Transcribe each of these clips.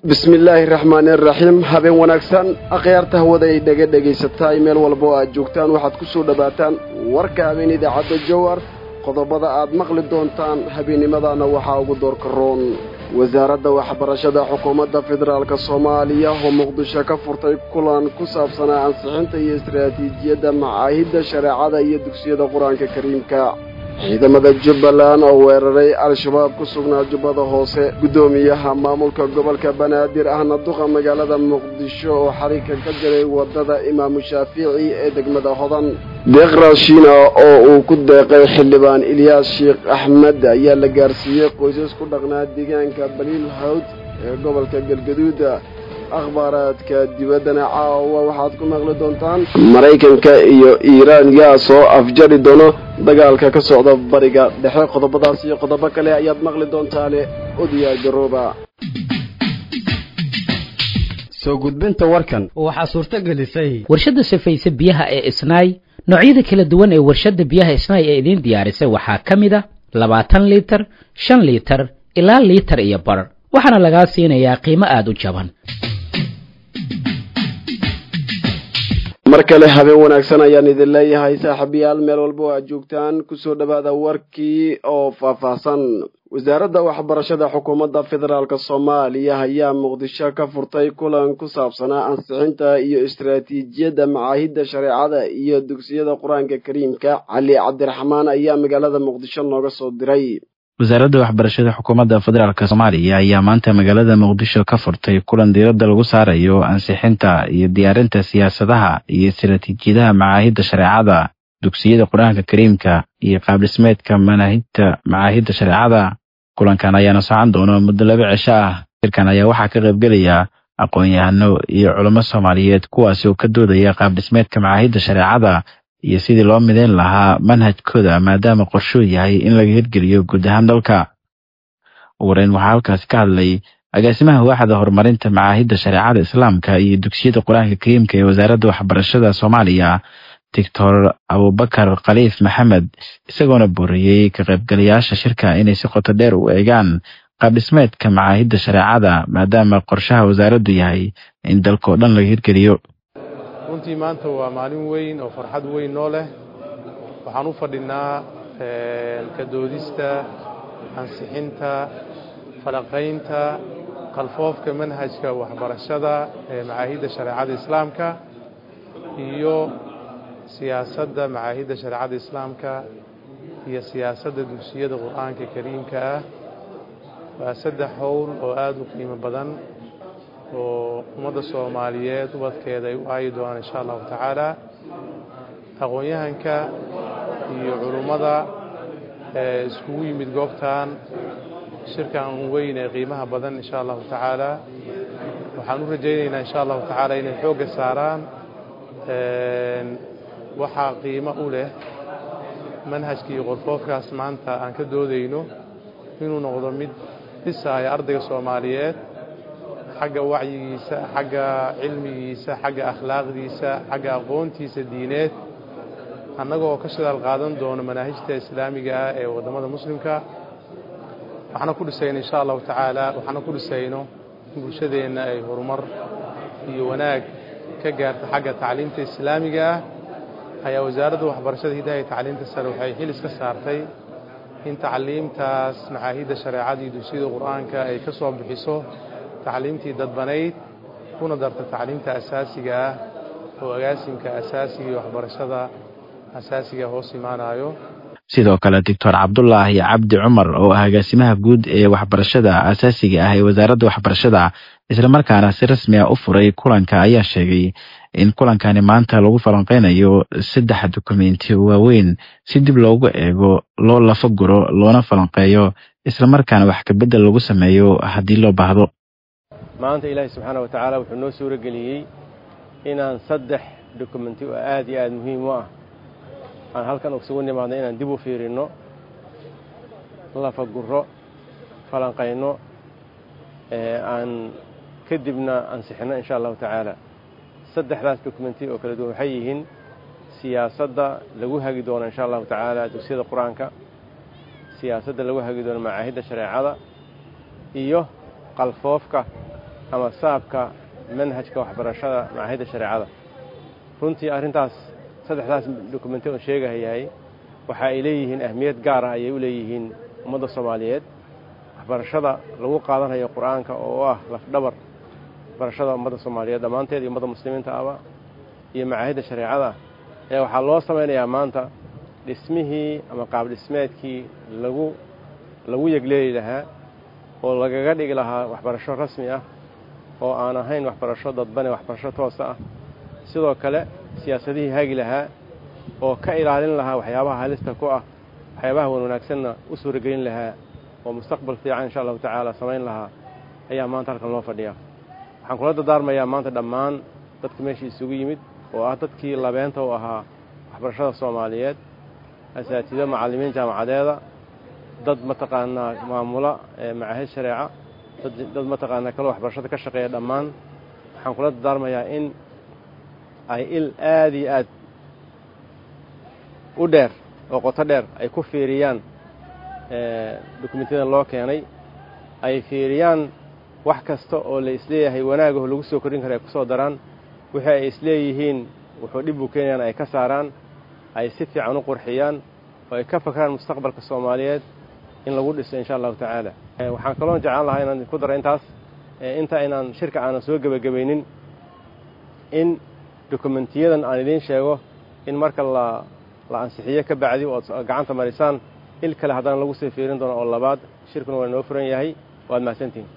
bismillaahi raxmaani raxiim habeen wanaagsan akhyaarta hawada ay dhaga dhagaysataay meel walba oo aad joogtaan waxaad ku soo dhowaataan warka habeen idaacadda jowar qodobada aad maqli doontaan habeennimadaana waxaa ugu doorka roon wasaaradda waxbarashada xukuumadda federaalk soomaaliya oo muqdisho ka furtay kulan ku saabsanaa ansixinta iyo istaraatiijiyadda macaahidda shareecada iyo dugsiyada qur-aanka kariimka ciidamada jubbaland oo weeraray al-shabaab ku sugnaa jubbada hoose guddoomiyaha maamulka gobolka banaadir ahna duqa magaalada muqdisho oo xariirka ka jiray waddada imaamu shaafici ee degmada hodan deeq raashiina oo uu ku deeqay xildhibaan ilyaas sheekh axmed ayaa la gaarsiiyey qoysas ku dhaqnaa deegaanka baliil hawd ee gobolka galgaduuda akhbaaraadka dibaddana caawa waxaad ku maqli doontaan maraykanka iyo iiraan yaa soo afjari doono dagaalka ka socda bariga dhexe qodobadaas iyo qodobo kale ayaad maqli doontaane odiyaa garooba soo gudbinta warkan waxaa suurto gelisay warshadda safayse biyaha ee isnaay noocyada kala duwan ee warshadda biyaha isnaay ee idiin diyaarisay waxaa ka mid a labaatan liitar shan liitar ilaa liitar iyo bar waxaana lagaa siinayaa qiimo aada u jaban mar kale habeen wanaagsan ayaan idin leeyahay saaxiibayaal meel walba oo aad joogtaan kusoo dhowaada warkii oo faahfaahsan wasaaradda waxbarashada xukuumadda federaalk soomaaliya ayaa muqdisho ka furtay kulan ku saabsanaa ansixinta iyo istaraatiijiyadda macaahidda shareecada iyo dugsiyada qur-aanka kariimka cali cabdiraxmaan ayaa magaalada muqdisho nooga soo diray wasaaradda waxbarashada xukuumadda federaalk soomaaliya ayaa maanta magaalada muqdisho ka furtay kulan diiradda lagu saarayo ansixinta iyo diyaarinta siyaasadaha iyo istaraatiijiyadaha macaahidda shareecada dugsiyada qur-aanka kariimka iyo qaabdhismeedka manaahidta macaahidda shareecada kulankan ayaana socon doona muddo laba cisho ah shirkan ayaa waxaa ka qaybgelaya aqoon-yahano iyo culamo soomaaliyeed kuwaasi oo ka doodaya qaabdhismeedka macaahidda shareecada iyo sidii loo midayn lahaa manhajkooda maadaama qorshuu yahay in laga hirgeliyo guud ahaan dalka ugu horeyn waxaa halkaasi ka hadlay agaasimaha waaxda horumarinta macaahidda shareecada islaamka iyo dugsiyada qur-aanka kariimka ee wasaaradda waxbarashada soomaaliya doctor abubakar khaliif maxamed isagoona booriyey ka qaybgalayaasha shirka inay si qoto dheer u eegaan qaabdhismeedka macaahidda shareecada maadaama qorshaha wasaaraddu yahay in dalka oo dhan laga hirgeliyo runtii maanta waa maalin weyn oo farxad weyn noo leh waxaan u fadhinaa ka doodista ansixinta falaqaynta qalfoofka manhajka waxbarashada ee macaahidda shareecada islaamka iyo siyaasadda macaahidda shareecada islaamka iyo siyaasadda dugsiyada qur-aanka kariimka ah waa saddex howl oo aada u qiimo badan oo ummadda soomaaliyeed ubadkeeda ay u aayi doonaan insha allahu tacaala aqoon-yahanka iyo culummada ee iskugu yimid goobtan shirkan weyn ee qiimaha badan insha allahu tacaala waxaan u rajaynaynaa insha allahu tacaala inay xoogga saaraan waxaa qiimo u leh manhajkii qorfoofkaas maanta aan ka doodayno inuu noqdo mid dhisaaya ardayga soomaaliyeed xagga wacyigiisa xagga cilmigiisa xagga akhlaaqdiisa xagga aqoontiisa diineed annagoo ka shidaal qaadan doono manaahijta islaamiga ah ee waddamada muslimka waxaana ku dhisayno insha allahu tacaala waxaana ku dhisayno in bulshadeenna ay horumar iyo wanaag ka gaarta xagga tacliimta islaamiga ah ayaa wasaaradda waxbarashada hidaha iyo tacliimta sare waxay xil iska saartay in tacliimtaas macaahidda shareecada iyo dugsiyada qur-aanka ay ka soo bixiso tacliimtii dadbanayd kuna darta tacliimta asaasiga ah oo agaasimka asaasiga iyo waxbarashada asaasiga hoos imaanayo sidoo kale doctor cabdulaahi cabdi cumar oo ah agaasimaha guud ee waxbarashada asaasiga ah ee wasaaradda waxbarashada islamarkaana si rasmi ah u furay kulanka ayaa sheegay in kulankani maanta lagu falanqeynayo saddex dukumenti waaweyn si dib loogu eego loo lafa guro loona falanqeeyo islamarkaana wax kabedel lagu sameeyo haddii loo baahdo maanta ilaahay subxaana wa tacaala wuxuu noo suuro geliyey inaan saddex dokumenti oo aad iyo aad muhiim u ah aan halkan ugsugu nimaadno inaan dib u fiirinno lafaguro falanqayno aan kadibna ansixinno insha allahu tacaala saddexdaas dokumenti oo kala duwan waxay yihiin siyaasadda lagu hagi doono insha allahu tacaala dugsiyada qur-aanka siyaasadda lagu hagi doono macaahidda shareecada iyo qalfoofka ama saabka manhajka waxbarashada macaahidda shareecada runtii arrintaas saddexdaas dokumenti oon sheegahayahay waxa ay leeyihiin ahmiyad gaar ah ayay u leeyihiin ummadda soomaaliyeed waxbarashada lagu qaadanayo qur-aanka oo ah lafdhabar waxbarashada ummadda soomaaliyeed dhammaanteed iyo ummadda muslimiinta aba iyo macaahidda shareecada ayaa waxaa loo samaynayaa maanta dhismihii ama qaab dhismeedkii lagu lagu yegleeli lahaa oo lagaga dhigi lahaa waxbarasho rasmi ah oo aan ahayn waxbarasho dadbane waxbarasho toosa ah sidoo kale siyaasadihii hagi lahaa oo ka ilaalin lahaa waxyaabaha halista ku ah waxyaabaha wan wanaagsanna u suuragelin lahaa oo mustaqbal fiican insha allahu tacaala samayn lahaa ayaa maanta halkan loo fadhiyaa waxaan kula dardaarmayaa maanta dhammaan dadka meeshii isugu yimid oo ah dadkii labeenta u ahaa waxbarashada soomaaliyeed asaatido macallimiin jaamacadeeda dad mataqaanaa maamula macaahid shareeca dad mataqaanaa kaloo waxbarashada ka shaqeeya dhammaan waxaan kula dardaarmayaa in ay il aad iyo aad u dheer oo qoto dheer ay ku fiiriyaan dokumentyadan loo keenay ay fiiriyaan wax kasta oo la isleeyahay wanaagaho lagu soo kordhin kara ay ku soo daraan wixii ay isleeyihiin wuxuu dhib u keenayaan ay ka saaraan ay si fiican u qurxiyaan oo ay ka fakraan mustaqbalka soomaaliyeed in lagu dhiso insha allahu tacaala waxaan kaloon jeclaan lahaa inaan ku daro intaas inta inaan shirka aanan soo gebagabaynin in dokumentiyadan aan idiin sheego in marka la la ansixiyo ka bacdi ood gacanta marisaan il kale haddana lagu sii fiirin doono oo labaad shirkuna waa inoo furan yahay waad mahadsantihin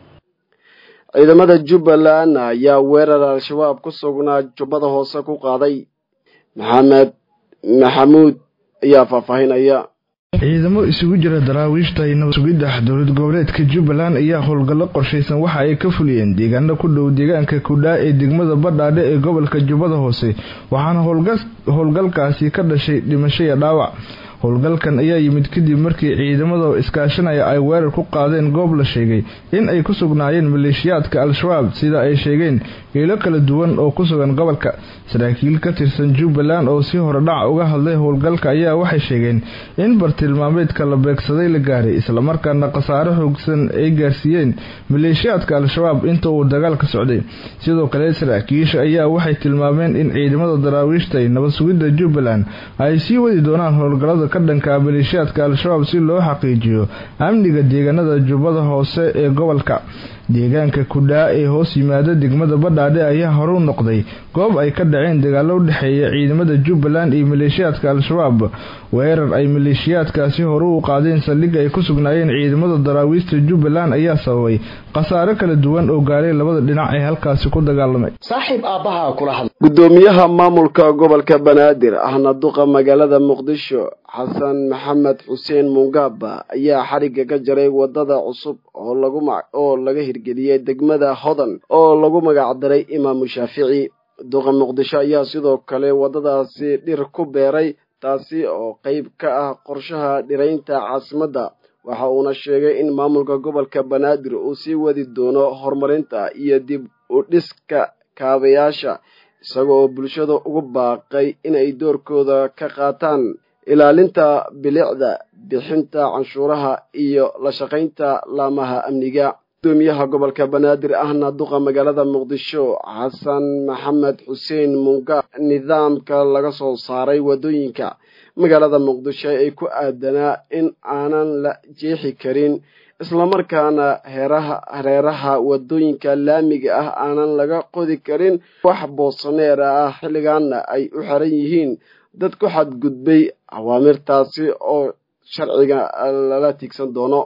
ciidamada jubbaland ayaa weerar al-shabaab ku sugnaa jubbada hoose ku qaaday maxamed maxamuud ayaa faahfaahinaya ciidamo isugu jira daraawiishta iyo nabad sugidda dowlad goboleedka jubbaland ayaa howlgallo qorshaysan waxa ay ka fuliyeen deegaano ku dhow deegaanka kudhaa ee degmada badhaadhe ee gobolka jubbada hoose waxaana howlgalkaasi ka dhashay dhimasho iyo dhaawac howlgalkan ayaa yimid kadib markii ciidamada iskaashanaya ay weerar ku qaadeen goob la sheegay in ay ku sugnaayeen maleeshiyaadka al-shabaab sida ay sheegeen ilo kala duwan oo ku sugan gobolka saraakiil ka tirsan jubbaland oo si hore dhac uga hadlay howlgalka ayaa waxay sheegeen in bartilmaameedka la beegsaday la gaaray islamarkaana khasaare xoogsan ay gaarsiiyeen maleeshiyaadka al-shabaab inta uu dagaalka socday sidoo kale saraakiisha ayaa waxay tilmaameen in ciidamada daraawiishta iyo nabad sugidda jubbaland ay sii wadi doonaan howlgallada ka dhanka maleeshiyaadka al-shabaab si loo xaqiijiyo amniga deegaanada jubbada hoose ee gobolka deegaanka kudhaa ee hoos yimaada degmada badhaadhe ayaa hore u noqday goob ay ka dhaceen dagaallo u dhexeeya ciidamada jubbaland iyo maleeshiyaadka al-shabaab weerar ay maleeshiyaadkaasi hore u qaadeen saldhig ay ku sugnaayeen ciidamada daraawiista jubbaland ayaa sababay khasaare kala duwan oo gaaray labada dhinac ee halkaasi ku dagaalamay saaxiib aabbaha kula hadla guddoomiyaha maamulka gobolka banaadir ahna duqa magaalada muqdisho xasan maxamed xuseen mungaaba ayaa xarigga ka jaray wadada cusub oo lagu oo laga hirgeliyey degmada hodan oo lagu magacdaray imaamu shaafici duqa muqdisho ayaa sidoo kale waddadaasi dhir ku beeray taasi oo qayb ka ah qorshaha dhiraynta caasimadda waxa uuna sheegay in maamulka gobolka banaadir uu sii wadi doono horumarinta iyo dib u dhiska kaabayaasha isaga oo bulshada ugu baaqay inay doorkooda ka qaataan ilaalinta bilicda bixinta canshuuraha iyo la shaqaynta laamaha amniga gudoomiyaha gobolka banaadir ahna duqa magaalada muqdisho xasan maxamed xuseen munga nidaamka laga soo saaray waddooyinka magaalada muqdisho ee ku aadanaa in aanan la jeexi karin islamarkaana heeraha hareeraha waddooyinka laamiga ah aanan laga qodi karin wax boosaneera ah xilligaana ay u xiran yihiin dad ku xadgudbay awaamirtaasi oo sharciga lala tiigsan doono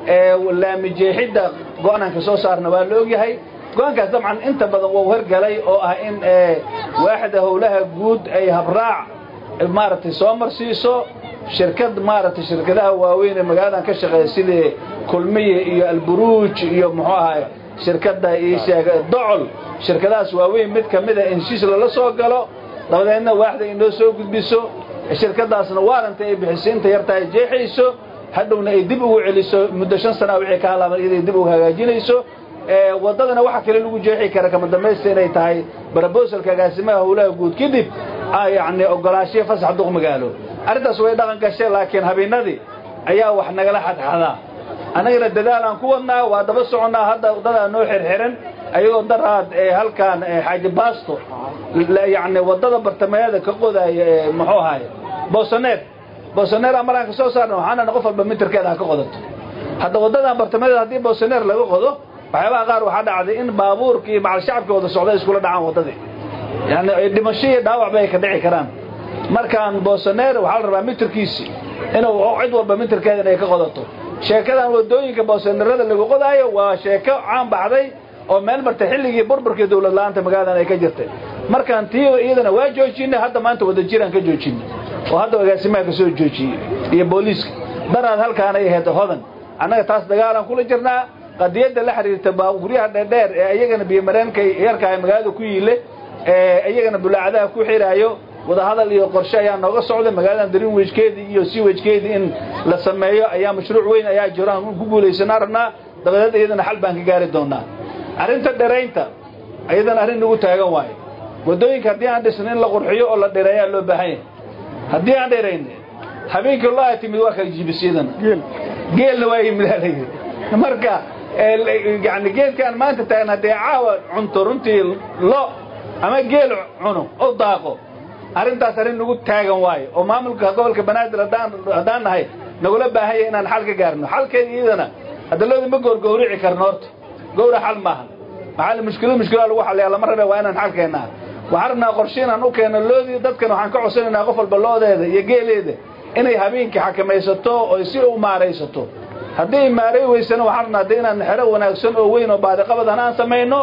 laami jeexidda go-aanka soo saarna waa la ogyahay go-aankaas dabcan inta badan wau hergalay oo ah in waaxda howlaha guud ay habraac maaragtay soo marsiiso shirkad maaragtay shirkadaha waaweyn ee magaaladan ka shaqeeya sidii kulmiye iyo alburuuj iyo muxuu ahay shirkadda isheeg docol shirkadahaas waaweyn mid ka mida in heshiis lala soo galo dabadeedna waaxda inoo soo gudbiso shirkadaasna waaranta ay bixiso inta yarta ay jeexayso hadhowna ay dib ugu celiso muddo shan sana wixii ka halaaban iyada dib ugu hagaajinayso waddadana waxa kale lagu jeexi kara kama dambaysta inay tahay brobosalka agaasimaha howlaha guud kadib yacni ogolaanshiya fasax duq magaalo arrintaas way dhaqan gashay laakiin habeenadii ayaa wax nagala xadxadaa annagana dadaal aan ku wadnaa waa daba soconnaa hadda waddadaa noo xirxiran ayagoo daraad halkaan xaaji baasto yacni waddada bartamayaada ka qodaya muxuu ahaye boosaneer boosaneer maraan ka soo saarna waxaana qof walba mitirkeeda ha ka qodato hadda waddadan bartamayaeda haddii boosaneer laga qodo waxyaabaha qaar waxaa dhacday in baabuurka iyo macal shacabka wada socda iskula dhacaan waddadii yani dhimasho iyo dhaawac bay ka dhici karaan markaan boosaneer waxaa la rabaa mitirkiisi inuu cid walba mitirkeeda inay ka qodato sheekadan waddooyinka boosaneerada lagu qodaayo waa sheeko caan baxday oo meel martay xilligii burburkii dawlad la-aanta magaaladan ay ka jirtay markaan tii iyadana waa joojinay hadda maanta wada jiraan ka joojinay oo hadda agaasimaha ka soo joojiyey iyo booliiska daraad halkaanay ahayd hodan annaga taas dagaalaan kula jirnaa qadiyadda la xiriirta baabuuryaha dheerdheer ee iyagana biyomareenka yarkaah magaalada ku yiile ee iyagana bulaacadaha ku xiraayo wadahadal iyo qorshe ayaa nooga socda magaaladan darinwejkeedii iyo siwejkeedii in la sameeyo ayaa mashruuc weyn ayaa jiro aan ku guulaysanaa rabnaa dabadeed iyadana xal baan ka gaari doonaa arrinta dheraynta iyadana arrin nagu taagan waayo waddooyinka haddii aan dhisna in la qurxiyo oo la dhereeyaa loo baahan yahay haddii aan dherayna habeenkii loo timid waa kala jibisyadana geelna waa yimid aa layidhi marka yani geedkaan maanta taagna haddee caawa cunto runtii lo ama geel cuno oo daaqo arrintaas arrin nagu taagan waayo oo maamulka gobolka banaadir haddaan nahay nagula baahan yahay inaan xal ka gaarno xalkeeda iyadana hadalooda ma goorgowrici karno horta gowra xal maaha maxaa mushkilad mushkilaa lagu xalliyaa lama rabe waa inaan xal keennaa waxaan rabnaa qorshe inaan u keenno loodii dadkan waxaan ka codsanaynaa qof walba loodeeda iyo geeleeda inay habeenkii xakamaysato oo si u maaraysato haddii ay maaray weysana waxaan rabnaa de inaan xero wanaagsan oo weyn oo baadiqabadan aan samayno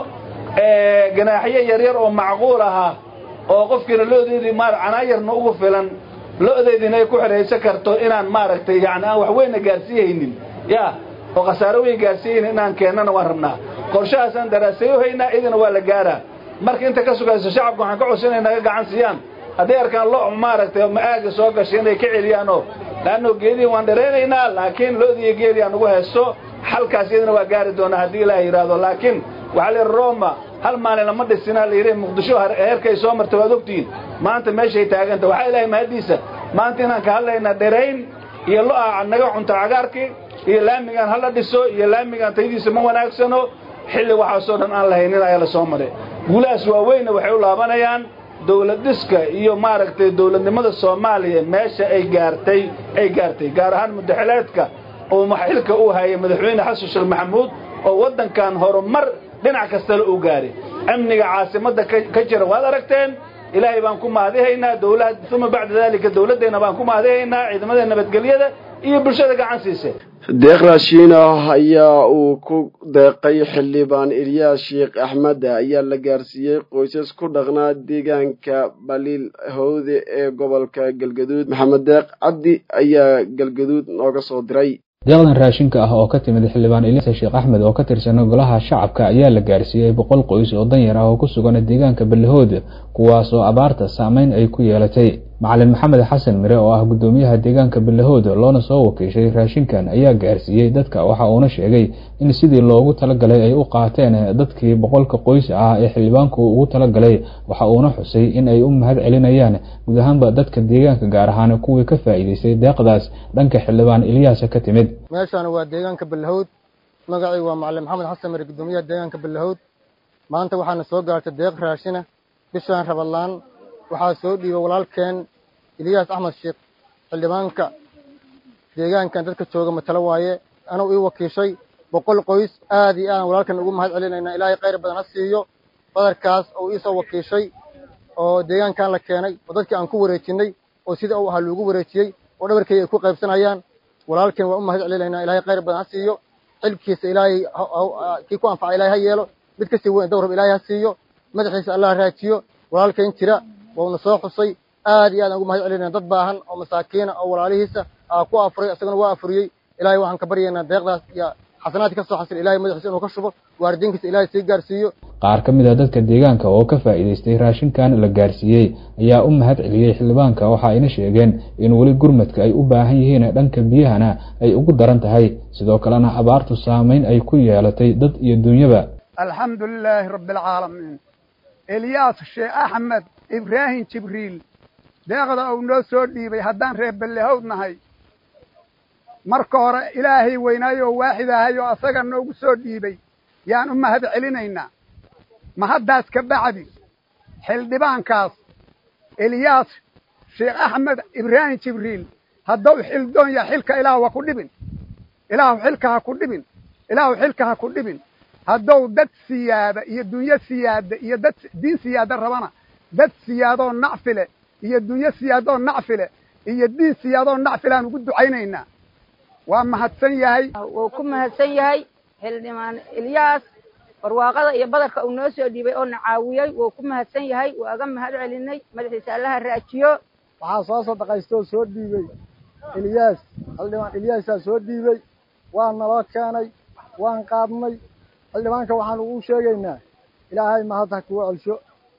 ganaaxyo yaryar oo macquul ahaa oo qofkiina loodeedii ma canaayarna ugu filan lo-deediina ay ku xidhaysan karto inaan maaragtay yani aan wax weynna gaarsiihaynin ya oo khasaaro weyn gaarsiihaynin inaan keennana waan rabnaa qorshahaasaan daraasayo haynaa idina waa la gaaraa marka inta ka sugayso shacabka waxaan ka codsanaynaa ka gacan siiyaan hadday arkaan lo maaragtay ma-aaga soo gashay inay ka celiyaanoo laanno geedii waan dhareynaynaa laakiin lo-dii iyo geedii aan ugu haysto xalkaas iyadana waa gaari doonaa haddii ilaah yidhaahdo laakiin waxaa la yidhi roma hal maalin lama dhisinaa la yidhi muqdisho heerkay soo martay waad ogtihiin maanta meeshay taaganta waxaa ilaahay mahaddiisa maanta inaan ka hadlaynaa dherayn iyo lo-a naga cunto cagaarkii iyo laamigaan hala dhiso iyo laamigaan taydiisa ma wanaagsano xilli waxaasoo dhan aan lahaynin ayaa la soo maray guulahaas waaweynna waxay u laabanayaan dawlad dhiska iyo maaragtay dawladnimada soomaaliya meesha ay gaartay ay gaartay gaar ahaan mudaxileedka oo xilka uu hayay madaxweyne xasan sheekh maxamuud oo waddankan horumar dhinac kastale uu gaaray amniga caasimadda ka jira waad aragteen ilaahay baan ku mahadihaynaa dawlad uma bacda daalika dawladdeenna baan ku mahadihaynaa ciidamada nabadgelyada iyo bulshada gacan siisay deeq raashiin ah ayaa uu ku deeqay xildhibaan ilyaas sheekh axmed ayaa la gaarsiiyey qoysas ku dhaqnaa deegaanka baliil howde ee gobolka galgaduud maxamed deeq cabdi ayaa galgaduud nooga soo diray deeqdan raashinka ah oo ka timid xildhibaan ilyaas sheekh axmed oo ka tirsan golaha shacabka ayaa la gaarsiiyey boqol qoys oo danyar ah oo ku sugan deegaanka ballihood kuwaas oo abaarta saameyn ay ku yeelatay macalin maxamed xasan mire oo ah guddoomiyaha deegaanka ballihood loona soo wakiishay raashinkan ayaa gaarsiiyey dadka waxa uuna sheegay in sidii loogu talagalay ay u qaateen dadkii boqolka qoys ah ee xildhibaanku ugu talagalay waxa uuna xusay in ay u mahad celinayaan guud ahaanba dadka deegaanka gaar ahaan kuwii ka faa'iidaystay deeqdaas dhanka xildhibaan ilyaasa ka timid meeshaan waa deegaanka ballihood magacii waa macalin maxamed xasan mire guddoomiyaha deegaanka ballihood maanta waxaana soo gaartay deeq raashina bishaan rabadlaan waxaa soo dhiibay walaalkeen ilyaas axmed sheekh xildhibaanka deegaankan dadka jooga matalo waaye anuu ii wakiishay boqol qoys aad iyo aadan walaalkan ugu mahad celinaynaa ilaahay khayr badan ha siiyo badarkaas oo iisoo wakiishay oo deegaankan la keenay oo dadkii aan ku wareejinay oo sida uu ahaa loogu wareejiyey oo dhabarkay ay ku qaybsanayaan walaalkeen waa u mahad celinaynaa ilaahay khayr badan ha siiyo xilkiisa ilaahay kii ku anfaca ilaahay ha yeelo mid kasii weyn dowrab ilaahay ha siiyo madaxiisa allah raajiyo walaalkeen jira wauna soo xusay aad iyo aad aan ugu mahad celinayna dad baahan oo masaakiina oo walaalihiisa aa ku afuray isagana waa afuriyey ilaahay waxaan ka baryaynaa deeqdaas iyo xasanaadkii ka soo xasil ilahay madaxiisa inuu ka shubo waaridiinkiisa ilaahay sii gaarsiiyo qaar ka mid a dadka deegaanka oo ka faa'iidaystay raashinkan la gaarsiiyey ayaa u mahad celiyey xildhibaanka waxa ayna sheegeen in weli gurmadka ay u baahan yihiin dhanka biyahana ay ugu daran tahay sidoo kalena abaartu saameyn ay ku yeelatay dad iyo dunyaba alxamdu lilaahi rabbi alcaalamiin elyaas sheekh axmed ibraahim jibriil deeqda uu noo soo dhiibay haddaan reer ballehowd nahay marka hore ilaahay weynaayo oo waaxid ahay oo asaga noogu soo dhiibay yaan u mahad celinaynaa ma haddaas ka bacdi xildhibaankaas eliyaas sheekh axmed ibraahim jibriil hadduu xildoon yaha xilka ilaahu ha ku dhibin ilaahu xilka ha ku dhibin ilaahu xilka ha ku dhibin hadduu dad siyaada iyo dunyo siyaada iyo dad diin siyaada rabana dad siyaadoo nacfile iyo dunyo siyaadoo nacfile iyo diin siyaadoo nacfilaan ugu ducaynaynaa waa mahadsan yahay wuu ku mahadsan yahay xildhibaan ilyaas barwaaqada iyo badarka uu noo soo dhiibay oo na caawiyey wuu ku mahadsan yahay waaga mahad celinay madaxiisa allaha raajiyo waxaa soo sadaqaystoo soo dhiibey ilyaas xildhibaan ilyaasaa soo dhiibey waa naloo keenay waan qaadnay xildhibaanka waxaan ugu sheegaynaa ilaahay mahad ha kugu celsho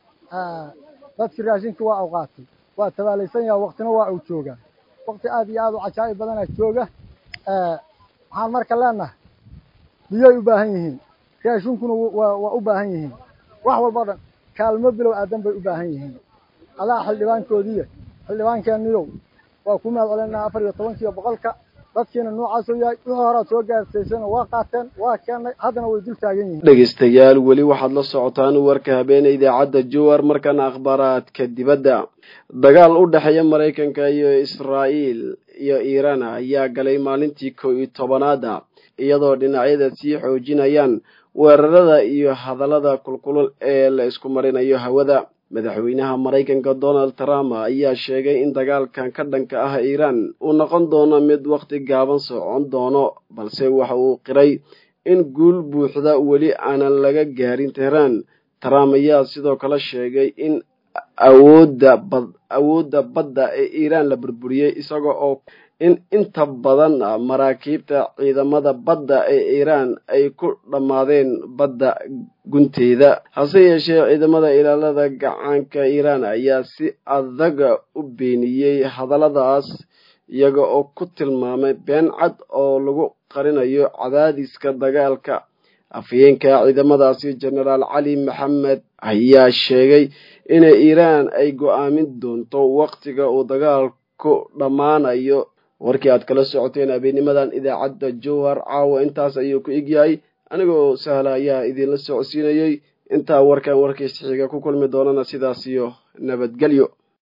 dadkii raashinka waa u qaatay waa tabaalaysan yaha waktina waa uu joogaa wakti aad iyo aad u cajaa'ib badanaa jooga waxaan marka leenahay biyay u baahan yihiin raashinkuna waa u baahan yihiin wax walbao dhan kaalmo bilow aadan bay u baahan yihiin adaa xildhibaankoodiiya xildhibaankeeniyow waa ku mahad celinaa afar iyo tobankiiyo boqolka dadkiina noocaasoo yahay wixii horaad soo gaarsaysana waa qaateen waa keennay haddana way dul taagan yihiin dhegaystayaal weli waxaad la socotaan warka habeene idaacadda jowar markana akhbaaraadka dibadda dagaal u dhexeeya maraykanka iyo israa'iil iyo iiraan ayaa galay maalintii kow iyo tobanaada iyadoo dhinacyada sii xoojinayaan weerarada iyo hadallada kulkulul ee la isku marinayo hawada madaxweynaha maraykanka donald trump ayaa sheegay in dagaalkan ka dhanka ah iiraan uu noqon doono mid wakhti gaaban socon doono balse waxa uu qiray in guul buuxda weli aanan laga gaarin tehraan trump ayaa sidoo kale sheegay in awoodda bad awoodda badda ee iiraan la burburiyey isaga oo in inta badan maraakiibta ciidamada badda ee iiraan ay ku dhammaadeen badda gunteeda hase yeeshee ciidamada ilaalada gacaanka iiraan ayaa si adaga u beeniyey hadalladaas iyaga oo ku tilmaamay been cad oo lagu qarinayo cadaadiska dagaalka afhayeenka ciidamadaasi jenaraal cali maxamed ayaa sheegay inay iiraan ay go'aamin doonto wakhtiga uu dagaalku dhammaanayo warkii aad kala socoteen habeenimadan idaacadda jowhar caawa intaas ayuu ku egyahay anigoo sahla ayaa idinla socodsiinayey intaa warkan warkiisa xiga ku kulmi doonana sidaas iyo nabadgelyo